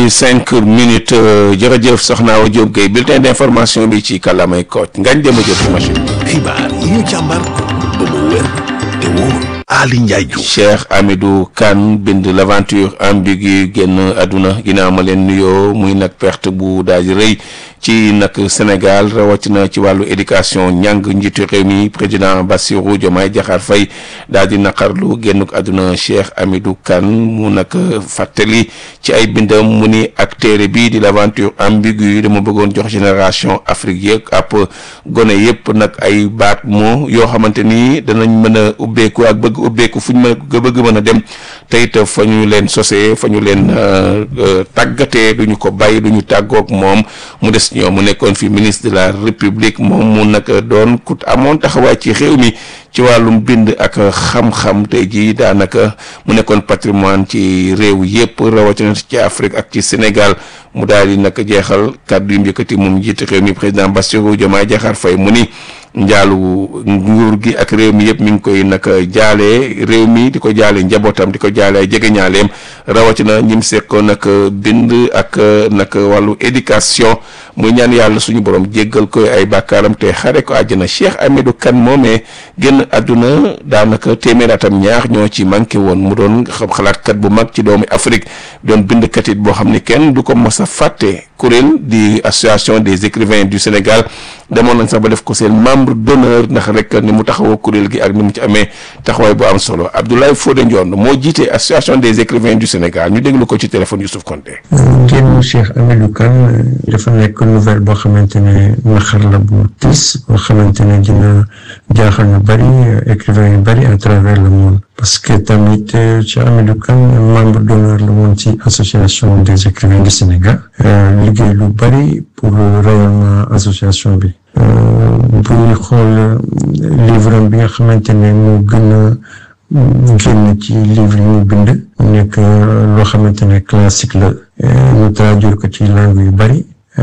di cinq minutes jërëjëf soxna Awa Diop Gueye bulletin d'information bi ci kàllaamay Kocc ngañ dem a jot ci machine xibaar yi ñu càmbar ba mu wér te wóor Ali Ndiaye Diouf Cheikh Amidou Kane bind l'aventure ambiguë génn àdduna ginnaaw ma leen nuyoo muy nag perte bu daal di rëy ci nag Sénégal rawatina ci wàllu éducation ñàng njiitu réew mi président Bassirou Diomaye Diakhar Faye daal di naqarlu génnuk àdduna Cheikh Amidou Kane mu nag fàttali ci ay bindam mu ni ak téere bii di l'aventure ambiguë dama bëggoon jox génération Afrique yëpp ab gone yëpp nag ay baat moo yoo xamante ni danañ mën a ubbeeku ak bëgg ubbeeku fu ñu mën a bëgg mën a dem te it fa ñu leen sosee fa ñu leen tàggatee du ñu ko bàyyi du ñu tàggoog moom mu des ñoom mu nekkoon fi ministre de la république moom mu nag doon ku amoon taxawaay ci réew mi ci wàllum bind ak xam-xam tey jii daanaka mu nekkoon patrimoine ci réew yépp rawatina ci Afrique ak ci Sénégal mu daal di nag jeexal kàddu yu njëkkati moom njiitu réew mi président Bassirou Diomaye Diakhar Faye mu ni njaalu nguur gi ak réew mi yëpp mi ngi koy nag jaalee réew mi di ko jaale njabootam di ko jaale ay jegeñaaleem rawatina ñim sekkoon nag bind ak nag wàllu éducation muy ñaan yàlla suñu borom jéggal koy ay bàkkaaram te xare ko àjjana Cheikh Amidou Kane moomee génn àdduna daanaka téeméer atam ñaar ñoo ci manqué woon mu doon xam xalaatkat bu mag ci doomu Afrique doon bindkat it boo xam ni kenn du ko mos a fàtte kuréel di association des écrivains du Sénégal demoon nañ sax ba def ko seen membre d'honneur ndax rek ni mu taxawoo kuréel gi ak ni mu ci amee taxawaay bu am solo Abdoulaye Fodé Ndione moo jiite association des écrivains du Sénégal ñu déglu ko ci téléphone Youssouf Konté. génn Cheikh Amidou Kane dafa nekk nouvelle boo xamante ne naxar la bu tiis boo xamante ne dina jaaxal ñu bari écrivains yu bari à travers le monde parce que tamit Cheikh Amidou Kane membre d'honneur la woon ci association des écrivains du Sénégal liggéey lu bari pour rayonnement association bi bu ñu xool livre bi nga xamante ne mu gën a génn ci livre yi mu bind mu nekk loo xamante ne classique la ñu traduire ko ci langue yu bari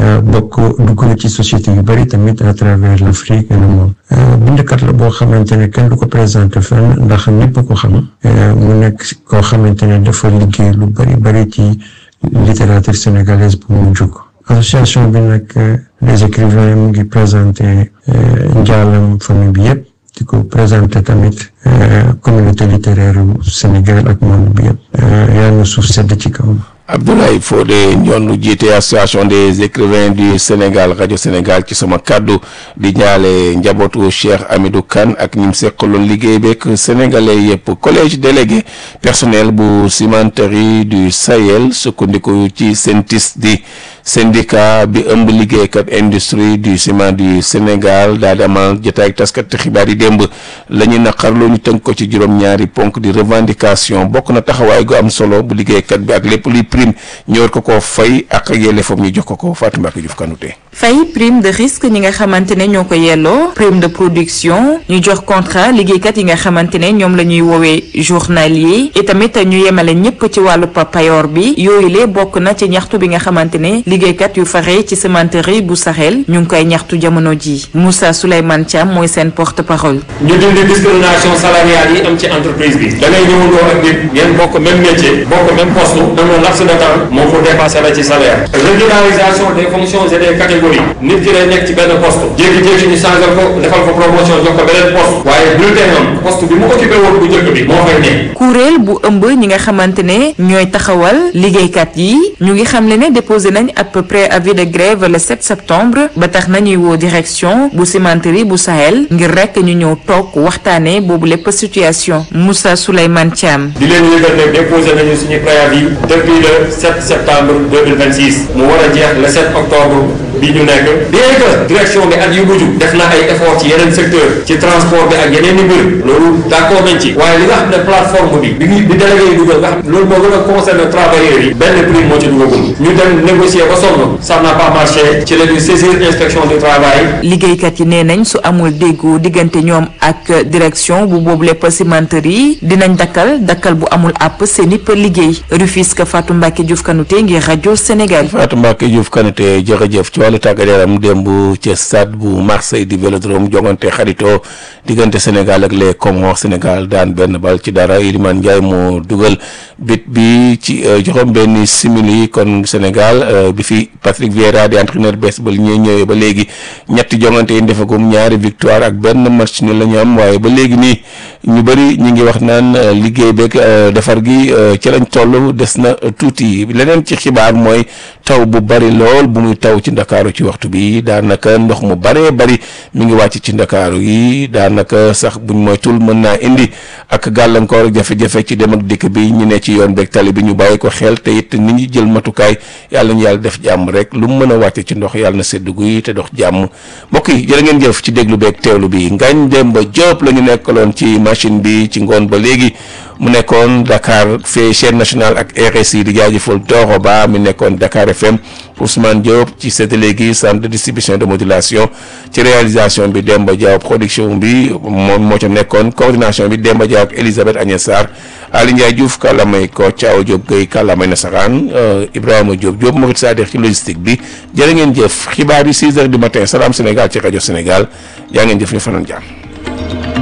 bokk dugg na ci société yu bari tamit à travers l'Afrique et le monde bindkat la boo xamante ne kenn du ko présenté fenn ndax ñëpp ko xam mu nekk koo xamante ne dafa liggéey lu bari bari ci littérature sénégalaise bu mu jóg association bi nag les écrivains mu ngi présenté njaalam famille bi yëpp di ko présenté tamit communauté littéraire yu Sénégal ak monde bi yëpp yàlla na suuf sedd ci kawam Abdoulaye Fodé Ndione jiite association des écrivains du Sénégal rajo Sénégal ci sama kàddu di ñaale njabootu Cheikh Amidou Kane ak ñim seqaloon liggéey beeg sénégalais yëpp collège délégué personnel bu cimenterie du Sahel sukkandiku ci CENTIS di syndicat bi ëmb liggéeykat industrie du ciment du Sénégal daa di amal jotaay ak taskat xibaar yi démb la ñu naqarloo ñu tënk ko ci juróom-ñaari ponk di revendication bokk na taxawaay gu am solo bu liggéeykat bi ak lépp luy prime ñu war ko koo fay ak yelleefam ñu jox ko ko Fatou Mbacke Diouf Kanouté fay prime de risque ñi nga xamante ne ñoo ko yelloo prime de production ñu jox contrat liggéeykat yi nga xamante ne ñoom la ñuy woowee journalier et tamit ñu yemale ñëpp ci wàllu payor bi yooyu le bokk na ci ñaxtu bi nga xamante ne liggéeykat yu fare ci cimenterie bu Sahel ñu ngi koy ñaxtu jamono ji Moussa Souleymane Thiam mooy seen porte parole. ñu dindi discrimination salariale yi am ci entreprise bi da ngay ñëwandoo ak nit ngeen bokk même métier bokk même poste dañoo laps de temps moo ko dépassé la ci salaire régularisation des fonctions et des catégories nit ki day nekk ci benn poste jékki-jékki ñu changé ko defal ko promotion jox ko beneen poste waaye bulletin am poste bi mu occupé woon bu njëkk bi moo fay nekk. kuréel bu ëmb ñi nga xamante ne ñooy taxawal liggéeykat yi ñu ngi xamle ne déposé nañ à peu près avis de grève le 7 septembre ba tax nañuy woo direction bu cimenterie bu Sahel ngir rek ñu ñëw toog waxtaanee boobu lépp situation Moussa Souleymane Thiam. di leen yëgal ne déposé nañu suñu préavis depuis le 7 septembre 2026 mu war a jeex le 7 octobre bi ñu nekk bien que direction bi at yu mujj def na ay effort ci yeneen secteur ci transport bi ak yeneen i mbir loolu d'accord nañ ci waaye li nga xam ne plateforme bi bi bi délégué yi dugal nga xam loolu moo gën a concerné travailleurs yi benn prime moo ci dugagul ñu dem négocier ba sonn ça n'a pas marché ci la ñu saisir inspection du travail liggéeykat yi nee nañ su amul déggoo diggante ñoom ak direction bu boobu lépp cimenterie dinañ dakkal dakkal bu amul àpp seen i liggéey Rufisque Fatou Mbacke Diouf Kanouté ngir rajo Sénégal. Fatou Mbacke Diouf Kanouté jërëjëf ci wàllu tàggat yaram démb ci stade bu Marseille di Vélodrome jongante xaritoo diggante Sénégal ak les Comores Sénégal daan benn bal ci dara Iliman Ndiaye moo dugal bit bi ci juróom benn simili kon Sénégal bi fi Patrick Vieira di entraîneur bees ba li ñuy ñëwee ba léegi ñetti jongante yi defagum ñaari victoire ak benn match ni la ñu am waaye ba léegi nii ñu bëri ñu ngi wax naan liggéey beeg defar gi ci lañ toll des na tuuti leneen ci xibaar mooy taw bu bari lool bu muy taw ci ndakaaru ci waxtu bi daanaka ndox mu baree bari mi ngi wàcc ci ndakaaru yi daanaka sax buñ moytul mën naa indi ak gàllankoor jafe-jafe ci dem ak dikk bi ñu ne ci yoon beeg tali bi ñu bàyyi ko xel te it nit ñi jël matukaay yàlla ñu yàlla def jàmm rek lu mu mën a wàcce ci ndox yàlla na sedd guy te dox jàmm mbokk yi jërë ngeen jëf ci déglu beeg teewlu bi Ngagne Demba Diop la ñu nekkaloon ci machine bi ci ngoon ba léegi mu nekkoon Dakar fee chaîne nationale ak RSI di jaajëfal Doro Ba mi nekkoon Dakar FM Ousmane Diop ci séddale gi centre de distribution de modulation ci réalisation bi Demba Diaw production bi moom moo ca nekkoon coordination bi Demba Diaw ak Elisabeth Agnès Sarr Ali Ndiaye Diouf kàllaamay ko Thiaw Diop Gueye kàllaamay nasaraan Ibrahima Diop Diop Mourid Sadikh ci logistique bi jërë ngeen jëf xibaar yi 6 heures du matin Salam Sénégal ci rajo Sénégal yaa ngeen jëf ñu fanaan jàmm